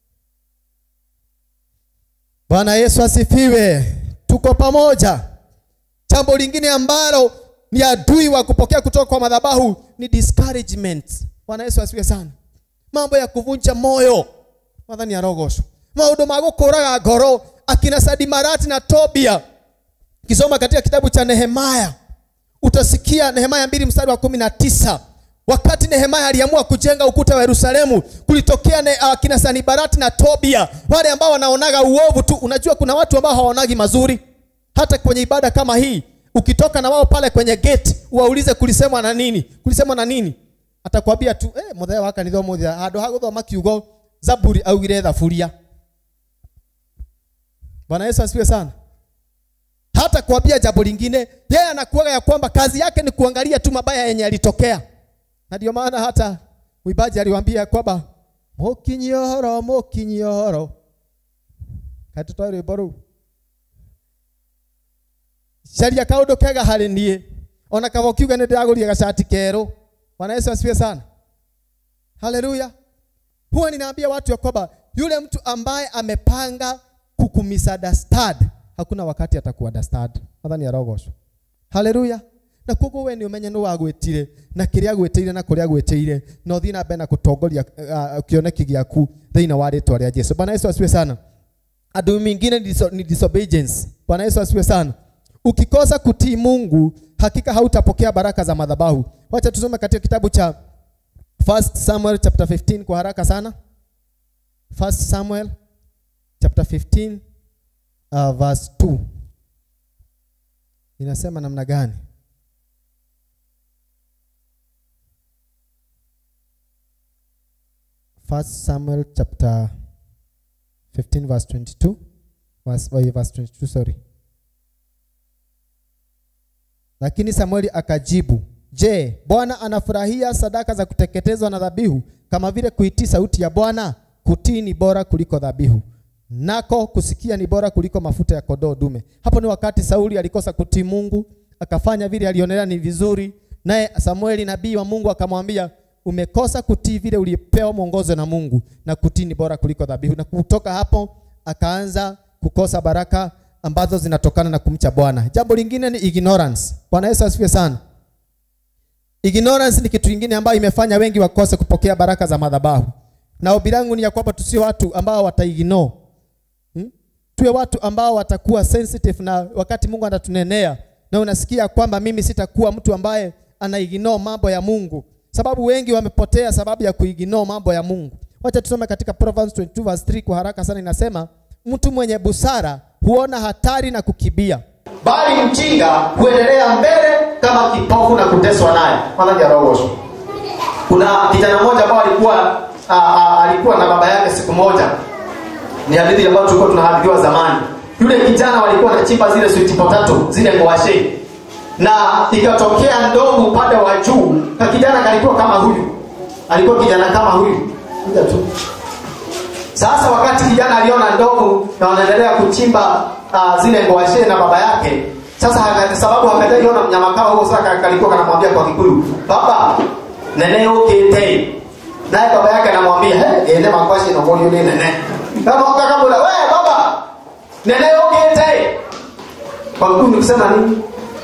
Bwana Yesu asifiwe. Tuko pamoja. Jambo lingine ambalo ni adui wa kupokea kutoka kwa madhabahu ni discouragement. Bwana Yesu asifiwe sana. Mambo ya kuvunja moyo. Madhani ya rogosho. Maundu ma gukuraga ngoro akina Sadimarati na Tobia. Kisoma katika kitabu cha Nehemaya utasikia Nehemaya mbili mstari wa kumi na tisa wakati Nehemaya aliamua kujenga ukuta wa Yerusalemu, kulitokea ne, uh, kina Sanibarati na Tobia, wale ambao wanaonaga uovu tu. Unajua kuna watu ambao hawaonagi mazuri, hata kwenye ibada kama hii ukitoka na wao pale kwenye gate uwaulize kulisemwa na nini kulisemwa na nini atakwambia tu eh muthee wa kanitha umuthi handu ha guthoma kiugo zaburi augire thaburia bwana yesu asifiwe sana hata kuambia jambo lingine yeye anakuaga ya kwamba kazi yake ni kuangalia tu mabaya yenye yalitokea na ndio maana hata mwimbaji aliwaambia kwamba mukinyi ohoro mukinyi ohoro katutoe rwimbo rũu caria kaũndũ kega harĩ niĩ ona kaba ũkiuga nĩ ndĩragũrire gacati kerũ bwana yesu asifiwe sana haleluya huwa ninaambia watu ya kwamba yule mtu ambaye amepanga kukumisunderstand hakuna wakati atakuunderstand mathani arogoshwo haleluya na koguo we nĩ ũmenye nĩ wagwĩtire na kĩrĩa agwĩtĩire na kũrĩa agwĩtĩire na ũthiĩ na mbere na gũtongoria uh, kĩoneki gĩaku thĩinĩ wa rĩtwa rĩa Jesu bwana Yesu asifiwe sana adui mingine ni diso- ni disobedience bwana Yesu asifiwe sana ukikosa kutii Mungu hakika hautapokea baraka za madhabahu wacha tusome katika kitabu cha First Samuel chapter 15 kwa haraka sana First Samuel chapter 15 uh, verse 2 inasema namna gani First Samuel chapter 15 verse 22 verse, oh, verse 22 sorry lakini Samueli akajibu je Bwana anafurahia sadaka za kuteketezwa na dhabihu kama vile kuitii sauti ya Bwana kutii ni bora kuliko dhabihu nako kusikia ni bora kuliko mafuta ya kondoo dume hapo ni wakati Sauli alikosa kutii Mungu akafanya vile alionelea ni vizuri naye Samueli nabii wa Mungu akamwambia umekosa kutii vile ulipewa mwongozo na Mungu na kutii ni bora kuliko dhabihu na kutoka hapo akaanza kukosa baraka ambazo zinatokana na kumcha Bwana jambo lingine ni ignorance Bwana Yesu asifiwe sana ignorance ni kitu kingine ambayo imefanya wengi wakose kupokea baraka za madhabahu na ombi langu ni ya kwamba tusio watu ambao wataignore hmm? tuwe watu ambao watakuwa sensitive na wakati Mungu anatunenea na unasikia kwamba mimi sitakuwa mtu ambaye anaignore mambo ya Mungu sababu wengi wamepotea sababu ya kuignore mambo ya Mungu wacha tusome katika Proverbs 22 verse 3 kwa haraka sana inasema mtu mwenye busara huona hatari na kukibia bali mjinga huendelea mbele kama kipofu na kuteswa naye manajarogosho kuna kijana mmoja ambao alikuwa a, a, alikuwa na baba yake siku moja ni hadithi ambayo tulikuwa tunahadithiwa zamani yule kijana walikuwa wanachimba zile sweet potato zile ngwashe na ikatokea ndogo upande wa juu na kijana kalikuwa kama huyu alikuwa kijana kama huyu kuja tu sasa wakati kijana aliona ndogo na wanaendelea kuchimba uh, zile ngwashe na baba yake sasa haka, sababu hakajaiona mnyama kama huo sasa kalikuwa kanamwambia kwa kikuyu baba nene ukite naye baba yake anamwambia hey, ende makwashe na mboni yule nene kama ukakamula we baba nene ukite kwa kikuyu ni kusema nini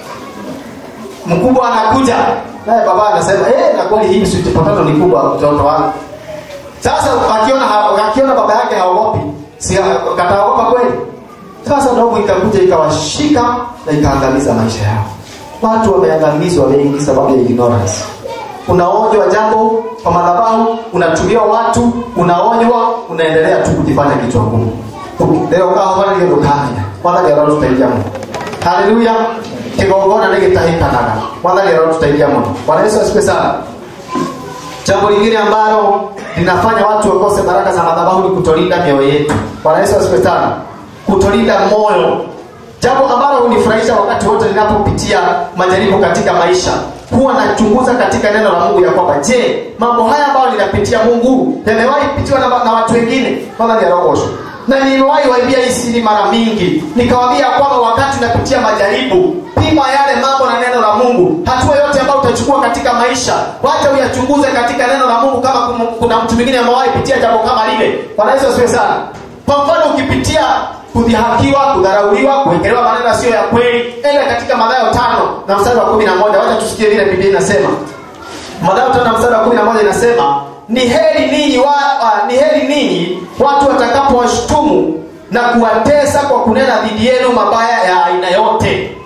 mkubwa anakuja naye baba anasema eh na kweli hii sweet potato ni kubwa mtoto wangu sasa akiona ha- akiona baba yake haogopi si kataogopa kweli sasa ndogo ikakuja ikawashika na ikaangamiza maisha yao watu wameangamizwa wengi sababu ya ignorance unaonywa jambo kwa madhabahu unatumia watu unaonywa unaendelea tu kujifanya kichwa ngumu leo kahobana ndio ndukanya mwana leo tutaingia Mungu haleluya kigongona nĩ gĩtahĩkanaga mwathani arotũteithia mũno bwana yesu asifiwe sana jambo lingine ambalo linafanya watu wakose baraka za madhabahu ni kutolinda mioyo yetu bwana yesu asifiwe sana kutolinda moyo jambo ambalo hunifurahisha wakati wote ninapopitia majaribu katika maisha huwa nachunguza katika neno la mungu ya kwamba je mambo haya ambayo ninapitia mungu yamewahi pitiwa na, na watu wengine kwanza niarogosho na nimewahi waibia hii siri mara mingi nikawambia kwamba wakati unapitia majaribu pima yale mambo na neno la mungu hatua yote ambayo utachukua katika maisha wacha uyachunguze katika neno la mungu kama kum- kuna mtu mwingine amewahi pitia jambo kama lile bwana yesu asiwe sana kwa mfano ukipitia kudhihakiwa kudharauliwa kuwekelewa maneno yasiyo ya kweli enda katika madhayo tano na mstari wa kumi na moja wacha tusikie vile biblia inasema Mathayo tano na mstari wa kumi na moja inasema ni heri ninyi wa, uh, ni heri ninyi watu watakapowashutumu na kuwatesa kwa kunena dhidi yenu mabaya ya aina yote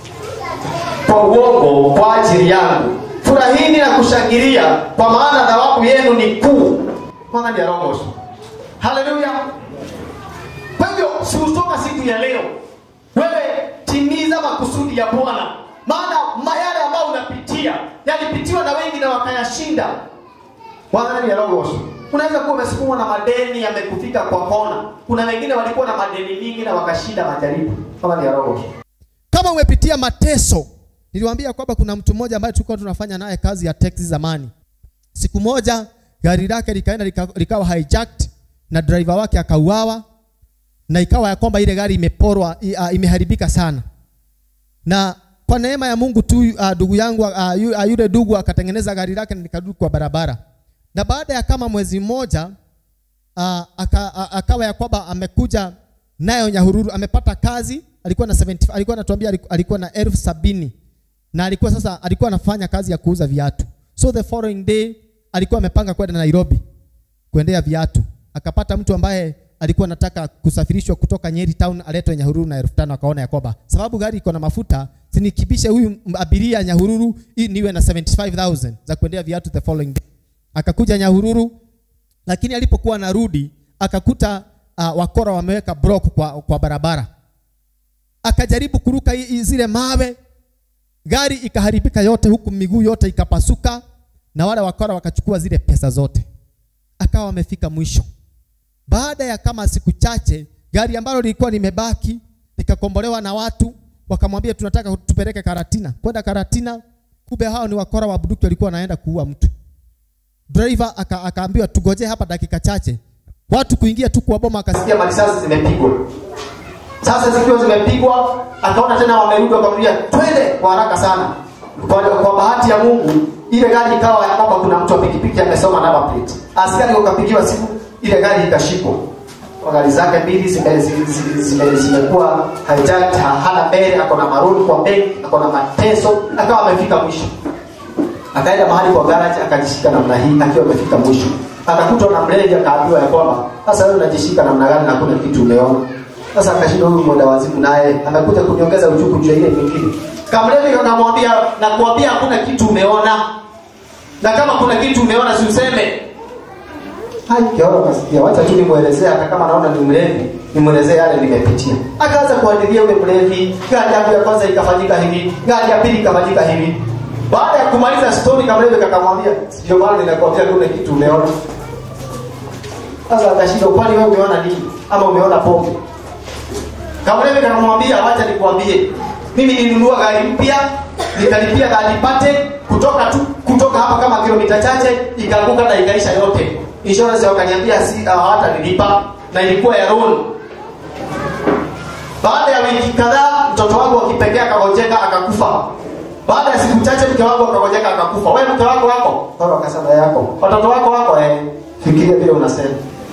kwa uongo kwa ajili yangu furahini na kushangilia kwa maana thawabu yenu ni kuu Mwana ndiye arogosho haleluya kwa hivyo siutoka siku ya leo wewe timiza makusudi ya bwana maana mayale ambayo unapitia yalipitiwa na wengi na wakayashinda Bwana ni roho. Unaweza kuwa umesukumwa na madeni yamekufika kwa kona. Kuna wengine walikuwa na madeni mingi na wakashinda majaribu. Kama ni roho. kama umepitia mateso niliwaambia kwamba kuna mtu mmoja ambaye tulikuwa tunafanya naye kazi ya teksi zamani siku moja gari lake likaenda lika, likawa hijacked na driver wake akauawa na ikawa ya kwamba ile gari imeporwa i- uh, imeharibika sana na kwa neema ya Mungu tu uh, ndugu yangu uh, yu- uh, yule ndugu akatengeneza gari lake na likarudi kwa barabara na baada ya kama mwezi mmoja uh, aka, a- akawa ya kwamba amekuja nayo Nyahururu amepata kazi alikuwa na 70, alikuwa anatuambia aliku- alikuwa na elfu sabini na alikuwa sasa alikuwa anafanya kazi ya kuuza viatu so the following day alikuwa amepanga kwenda Nairobi kuendea viatu akapata mtu ambaye alikuwa anataka kusafirishwa kutoka Nyeri town aletwe Nyahururu na elfu tano akaona ya kwamba sababu gari iko na mafuta sinikibishe huyu m- abiria Nyahururu ili niwe na 75000 za kuendea viatu the following day akakuja Nyahururu lakini alipokuwa anarudi akakuta uh, wakora wameweka block kwa, kwa barabara akajaribu kuruka i- i- zile mawe gari ikaharibika yote huku miguu yote ikapasuka na wale wakora wakachukua zile pesa zote akawa amefika mwisho baada ya kama siku chache gari ambalo lilikuwa limebaki likakombolewa na watu wakamwambia tunataka tupeleke karatina kwenda karatina kumbe hao ni wakora wa bunduki walikuwa wanaenda kuua mtu driver aka, akaambiwa tugoje hapa dakika chache watu kuingia tu kwa boma akasikia Sikia marisasi zimepigwa. Sasa zikiwa zimepigwa, akaona tena wamerudi wakamwambia twende kwa haraka sana. Kwa, kwa bahati ya Mungu ile gari ikawa ya kwamba kuna mtu wa pikipiki amesoma number plate. Askari wakapigiwa simu, ile gari ikashikwa. Kwa gari zake mbili zime- zime- zime- zime- zimekuwa hijacked, ha- hana mbele, ako na maruni kwa mbele, ako na mateso, akawa amefika mwisho akaenda mahali kwa garage akajishika namna hii akiwa amefika mwisho akakutwa na mlevi akaambiwa ya kwamba sasa wewe unajishika namna gani na kuna kitu umeona sasa akashinda huyu mwenda wazimu naye amekuja kuniongeza uchuku juu ya ile nyingine kamlevi akamwambia na kuambia hakuna kitu umeona na kama kuna kitu umeona si useme hai kiona kasikia wacha tu nimuelezee hata kama naona ni mlevi nimuelezee yale nimepitia akaanza kuandilia yule mlevi gari yangu ya kwanza ikafanyika hivi gari ya pili ikafanyika hivi baada ya kumaliza story kamlevi kakamwambia ndio maana ninakwambia kuna kitu umeona sasa akashinda kwani wewe umeona nini ama umeona pombe kamlevi kakamwambia wacha nikwambie mimi nilinunua gari mpya nikalipia gari pate kutoka tu kutoka hapa kama kilomita chache ikaanguka na ikaisha yote insurance wakaniambia si hawata nilipa na ilikuwa ya loan baada ya wiki kadhaa mtoto wangu wa kipekee akagojeka akakufa baada ya siku chache mke wangu akagojeka akakufa wewe mke wako wako Paulo akasema yako watoto wako wako eh fikiria vile unasema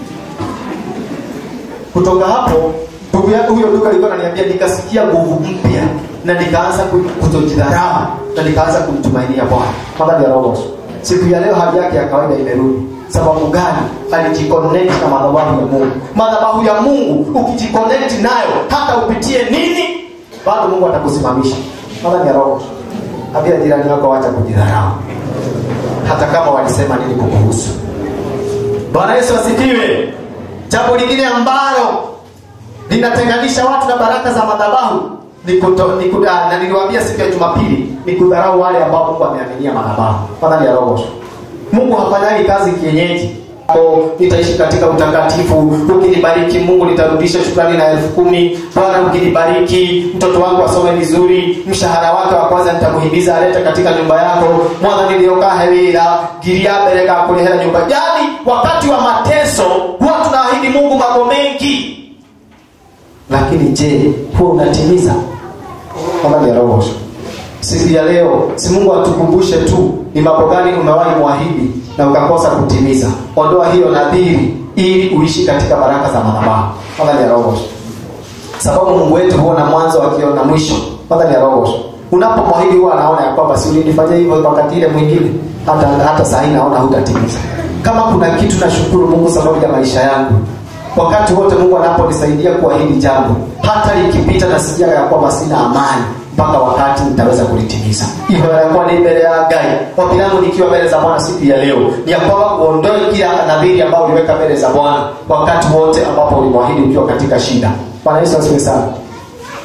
kutoka hapo ndugu yangu huyo ndugu alikuwa ananiambia nikasikia nguvu mpya na nikaanza ku- kutojidharau na nikaanza kumtumainia bwana kama ni roho siku ya leo hali yake ya kawaida imerudi sababu gani alijiconnect na madhabahu ya mungu madhabahu ya mungu ukijiconnect nayo hata upitie nini bado mungu atakusimamisha kama ni roho ambia jirani yako wacha kujidharau hata kama walisema nini kukuhusu bwana yesu asifiwe jambo lingine ambalo linatenganisha watu na baraka za madhabahu ni kuto, ni kuda, na niliwaambia siku ya jumapili ni kudharau wale ambao mungu ameaminia madhabahu fadhali ya roho mungu hafanyagi kazi kienyeji O, nitaishi katika utakatifu ukinibariki mungu nitarudisha shukrani na elfu kumi bwana ukinibariki mtoto wangu asome vizuri mshahara wake wa kwanza nitamuhimiza alete katika nyumba yako mwana niliokaa hewira giria mbere gakurehera nyumba yani wakati wa mateso huwa tunaahidi mungu mambo mengi lakini je huwa unatimiza kama ni roho siku ya leo si mungu atukumbushe tu ni mambo gani umewahi mwahidi na ukakosa kutimiza ondoa hiyo nadhiri ili uishi katika baraka za madhabahu kama ni roho sababu mungu wetu huona mwanzo akiona mwisho kwanza ni roho unapomwahidi huwa anaona ya kwamba si ulinifanyia hivyo wakati ile mwingine hata hata saa hii naona hutatimiza kama kuna kitu nashukuru mungu sababu ya maisha yangu wakati wote mungu anaponisaidia kwa hili jambo hata likipita nasikia ya kwamba sina amani mpaka wakati nitaweza kulitimiza hivyo yanakuwa ni mbele ya gai ombi langu nikiwa mbele za bwana siku ya leo ni ya kwamba uondoe kila nadhiri ambayo uliweka mbele za bwana wakati wote ambapo ulimwahidi ukiwa katika shida bwana yesu asifiwe sana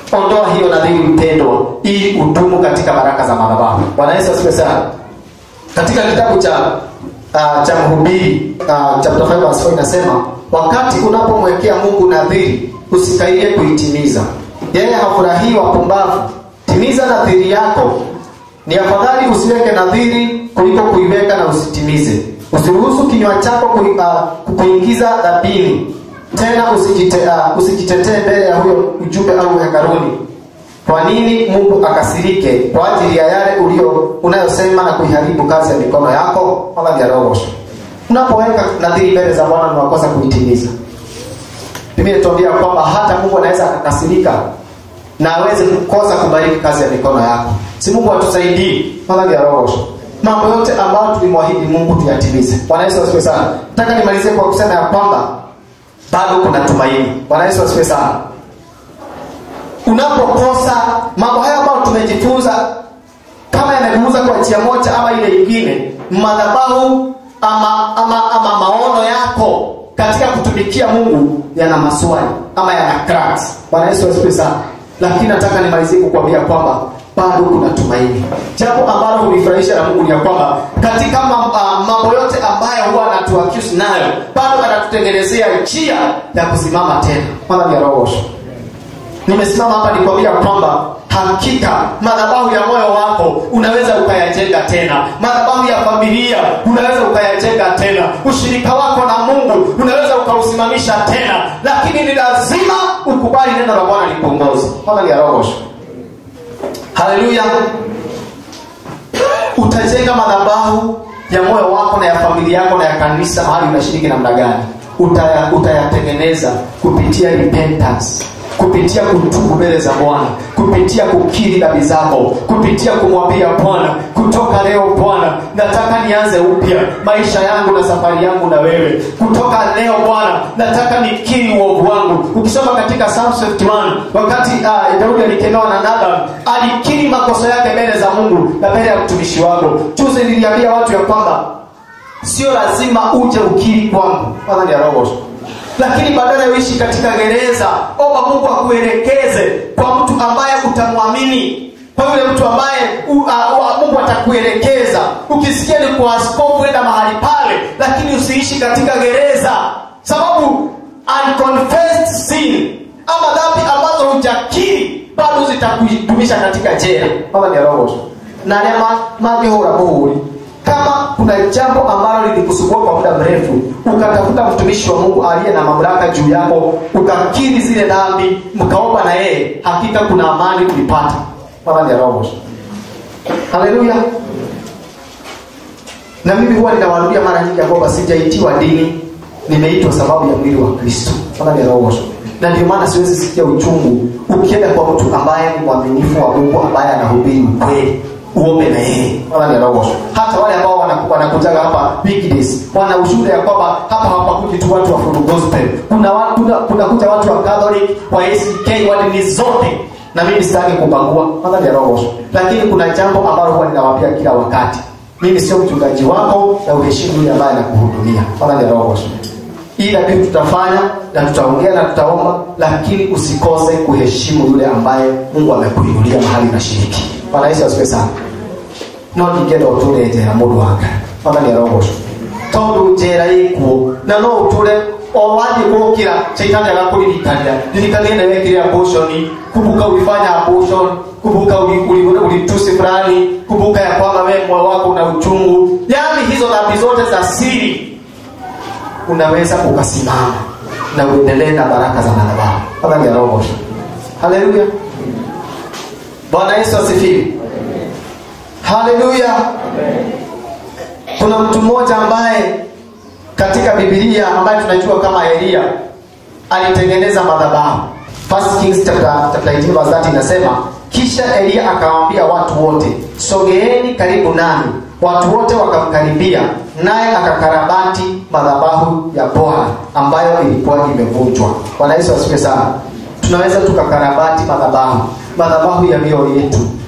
ondoa hiyo nadhiri mpendwa ili udumu katika baraka za madhabahu bwana yesu asifiwe sana katika kitabu cha uh, cha mhubiri uh, chapter 5 verse 4 inasema wakati unapomwekea mungu nadhiri usikailie kuitimiza yeye hafurahii wapumbavu timiza nadhiri yako ni afadhali usiweke nadhiri kuliko kuiweka na usitimize usiruhusu kinywa chako kui, uh, kuingiza dhabini tena usijite, uh, usijitetee mbele ya huyo ujumbe au hekaruni kwa nini mungu akasirike kwa ajili ya yale ulio unayosema na kuiharibu kazi ya mikono yako wala vya roho unapoweka nadhiri mbele za bwana unawakosa kuitimiza biblia inatuambia kwamba hata mungu anaweza akakasirika na aweze kukosa kubariki kazi ya mikono yako si mungu atusaidii wala vya roho mambo yote ambayo tulimwahidi mungu tuyatimize bwana yesu asifiwe sana nataka nimalizie kwa kusema ya kwamba bado kuna tumaini bwana yesu asifiwe sana unapokosa mambo haya ambayo tumejifunza kama yameguza kwa njia moja ama ile ingine madhabahu ama, ama, ama maono yako katika kutumikia mungu yana maswali ama yana cracks bwana yesu asifiwe sana lakini nataka nimalizie kukwambia kwamba bado kuna tumaini jambo ambalo hunifurahisha na mungu ni ya kwamba katika mambo yote ambayo huwa anatuaccuse nayo bado anatutengenezea njia ya kusimama tena mara ya roho nimesimama hapa nikwambia kwamba hakika madhabahu ya moyo wako unaweza ukayajenga tena madhabahu ya familia unaweza ukayajenga tena ushirika wako na mungu unaweza ukausimamisha tena lakini ni lazima ukubali neno la bwana likuongozi mara ya roho haleluya utajenga madhabahu ya moyo wako na ya familia yako na ya kanisa mahali unashiriki namna gani Utaya, utayatengeneza kupitia repentance kupitia kutubu mbele za bwana kupitia kukiri dhambi zako kupitia kumwambia bwana kutoka leo bwana nataka nianze upya maisha yangu na safari yangu na wewe kutoka leo bwana nataka nikiri uovu wangu ukisoma katika Psalm 51 wakati uh, daudi alikemewa na nadab alikiri makosa yake mbele za mungu na mbele ya mtumishi wako juzi niliambia watu ya kwamba sio lazima uje ukiri kwangu kwanza ni roho lakini badala ya uishi katika gereza omba mungu akuelekeze kwa mtu ambaye utamwamini kwa yule mtu ambaye u, uh, uh, mungu atakuelekeza ukisikia ni kwa askofu enda mahali pale lakini usiishi katika gereza sababu unconfessed sin ama dhambi ambazo hujakiri bado zitakudumisha katika jela kama ni roho na nema magehura muhuri kama kuna jambo ambalo lilikusumbua kwa muda mrefu ukatafuta mtumishi wa mungu aliye na mamlaka juu yako ukakiri zile dhambi mkaomba na yeye hakika kuna amani kulipata kama ni roho haleluya na mimi huwa ninawarudia mara nyingi ya kwamba sijaitiwa dini nimeitwa sababu ya mwili wa kristo kama ni roho na ndio maana siwezi sikia uchungu ukienda kwa mtu ambaye ni mwaminifu wa mungu ambaye anahubiri ukweli uombe na yeye wala ni roho hata wale ambao wanakujaga hapa weekdays wana ushuhuda ya kwamba hapa hapakuji tu watu wa full gospel kuna kuna kuna kuja watu wa catholic wa ACK wa dini zote na mimi sitaki kubagua wala ni roho lakini kuna jambo ambalo huwa ninawaambia kila wakati mimi sio mchungaji wako na uheshimu yule ambaye anakuhudumia wala ni roho ila vitu tutafanya na tutaongea na tutaomba lakini usikose kuheshimu yule ambaye mungu amekuinulia mahali unashiriki bwana yesu asifiwe sana no ningenda uture njera mundu wanga ona nä arogocwo tondå njera ikuo na no å tå re o wathiä gå kä ra caitani agakå ririkania ririkania nä wekire abortioni kumbuka ulifanya abortion kumbuka ulitusi fulani kumbuka ya kwamba wewe moyo wako una uchungu yaani hizo dhambi zote za siri unaweza ukasimama na uendelee na baraka za madhabahu kama ni arogosho haleluya bwana yesu asifiwe haleluya kuna mtu mmoja ambaye katika bibilia ambaye tunajua kama elia alitengeneza madhabahu First Kings chapter, chapter 18 verse 30 inasema kisha elia akawaambia watu wote sogeeni karibu nami watu wote wakamkaribia naye akakarabati madhabahu ya bwana ambayo ilikuwa imevunjwa bwana yesu asifiwe sana tunaweza tukakarabati madhabahu madhabahu ya mioyo yetu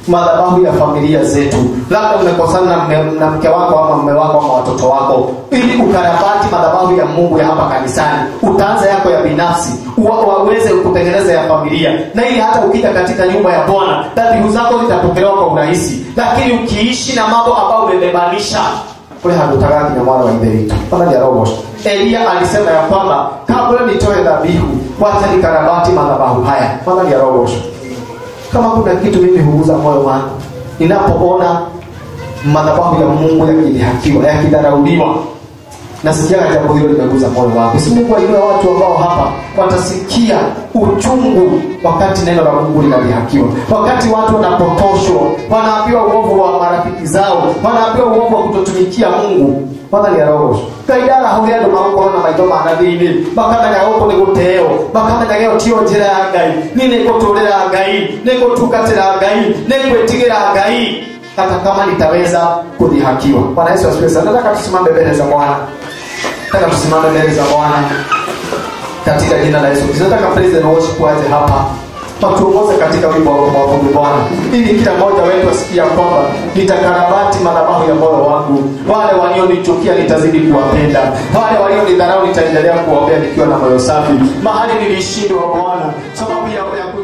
madhabahu ya familia zetu labda umekosana na, mme- na mke wako ama mme wako ama watoto wako ili ukarabati madhabahu ya mungu ya hapa kanisani utaanza yako ya binafsi uwa- waweze kutengeneza ya familia na ili hata ukija katika nyumba ya bwana dhabihu zako zitapokelewa kwa urahisi lakini ukiishi na mambo ambayo umebebanisha kule handutagaki na mwana wa ithe pana robo elia alisema ya kwamba kabla nitoe dhabihu wacha nikarabati madhabahu haya pana robo kama kuna kitu mimi huuza moyo wangu ninapoona madhabahu ya mungu yakidhihakiwa yakidharauliwa nasikiaga jambo hilo limeguza moyo wangu si mungu ainue watu ambao hapa watasikia uchungu wakati neno la mungu linadhihakiwa wakati watu wanapotoshwa wanaambiwa uovu wa marafiki zao wanaambiwa uovu wa kutotumikia mungu wathani roho ngaidara hauria andu magũkorwo na maitho mana thĩinĩ makamenya gũkũ nĩ gũteo makamenya gĩo tio njĩra ya ngai ni nĩ ngũtũrĩra ngai nĩ ngũtungatĩra ngai nĩ ngwĩtigĩra ngai hata kama nitaweza kudhihakiwa bwana yesu asifiwe sana nataka tusimame mbele za bwana nataka tusimame mbele za bwana katika jina la yesu kristo nataka praise and worship waje hapa watuongoze katika wimbo wa kumwabudu bwana ili kila mmoja wetu asikia kwamba nitakarabati madhabahu ya moyo wangu wale walionichukia nitazidi kuwapenda wale walionidharau nitaendelea kuwaombea nikiwa na moyo safi mahali nilishindwa bwana sababu ya, ya